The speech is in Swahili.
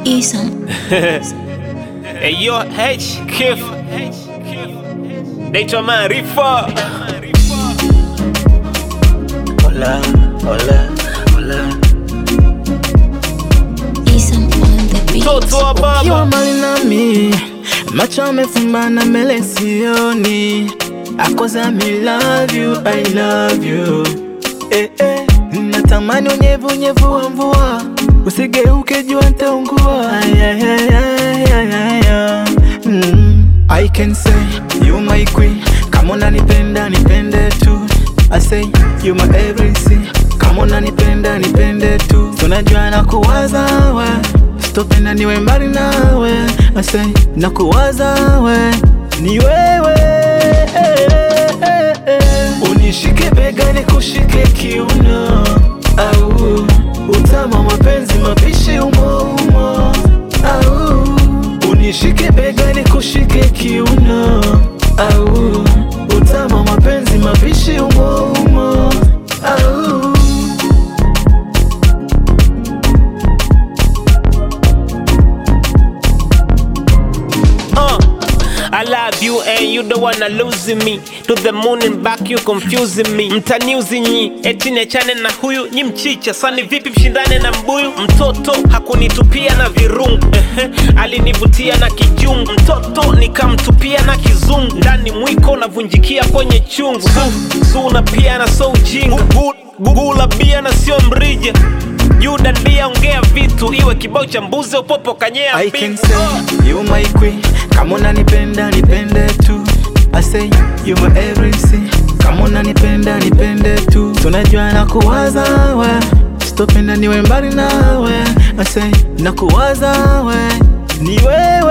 Isam. Hey yo, H Kif naitwa Maarifa. Hola, hola, hola. Isam on the beat. Mtoto wa Ukiwa baba mbali nami, macho amefumbana mbele sioni. Cause I love you, I love you. Eh, eh. Natamani unyevu unyevu wa mvua, usigeuke jua ntaungua. Ay, ay, ay, ay, ay, ay, ay. Mm. I can say you my queen, kama unanipenda nipende tu. I say you my everything, kama unanipenda nipende tu. Tunajua na kuwaza we, sitopenda niwe mbali nawe. I say na kuwaza we, ni wewe Unishike bega nikushike kiuno, au utama mapenzi mapishi umo umo, au unishike bega nikushike kiuno, au utama mapenzi mapishi umo umo, au uh. I love you and you the one losing me to the moon and back you confusing me mtaniuzi nyi eti niachane na huyu nyi mchicha sani vipi mshindane na mbuyu mtoto hakunitupia na virungu ehe, alinivutia na kijungu mtoto nikamtupia na kizungu ndani mwiko unavunjikia kwenye chungu su, su na pia na so ujinga Gu- gugula bia na sio mrija juda ndia ongea vitu iwe kibao cha mbuzi upopo kanyea I mbivu. can say you my queen, kama unanipenda nipende tu. I say you my everything, kama unanipenda nipende tu. Tunajua na kuwaza we, sitopenda niwe mbali nawe. I say na kuwaza we, ni wewe